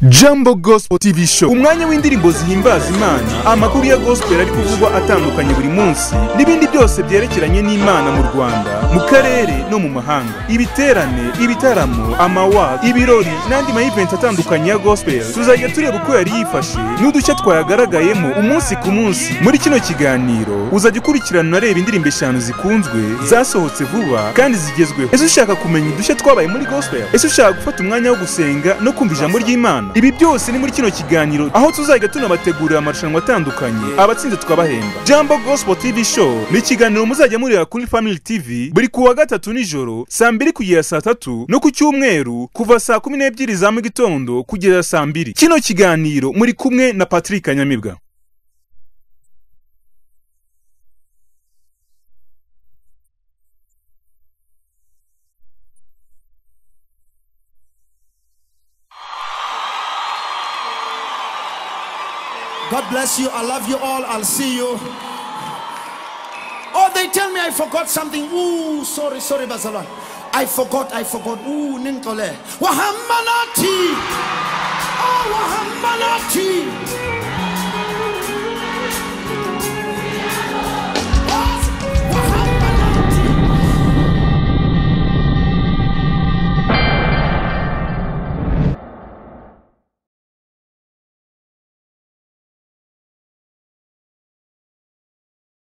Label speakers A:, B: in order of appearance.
A: Jambo Gospel TV Show umwanya w'indirimbo zihimbaza Imana amakuru ya gospel ari kuvugwa atandukanye buri munsi n'ibindi byose byerekeranye n'Imana mu Rwanda mu karere no mu mahanga ibiterane ibitaramo amawa ibirori n'andi ma event atandukanye ya gospel tuzajya tureba uko yari yifashe n'udushya twayagaragayemo umunsi ku munsi muri kino kiganiro uzajya ukurikirana unareba indirimbo eshanu zikunzwe zasohotse vuba kandi zigezweho ese ushaka kumenya udushya twabaye muri gospel ese ushaka gufata umwanya wo gusenga no kumva ijambo ry'Imana ibi byose ni muri kino kiganiro aho tuzajya tunabategurira amarushanwa atandukanye abatsinze tukabahemba jambo gospel tv show ni ikiganiro muzajya mureba kuri family tv buri kuwa gatatu nijoro saa mbiri kugera saa tatu no ku cyumweru kuva saa kumi n'ebyiri za mu gitondo kugeza saa mbiri kino kiganiro muri kumwe na patrick kanyamibwa
B: God bless you. I love you all. I'll see you. Oh, they tell me I forgot something. Ooh, sorry, sorry, Barcelona. I forgot, I forgot. Ooh, Nintole. Wahamanati. Oh, Wahamanati.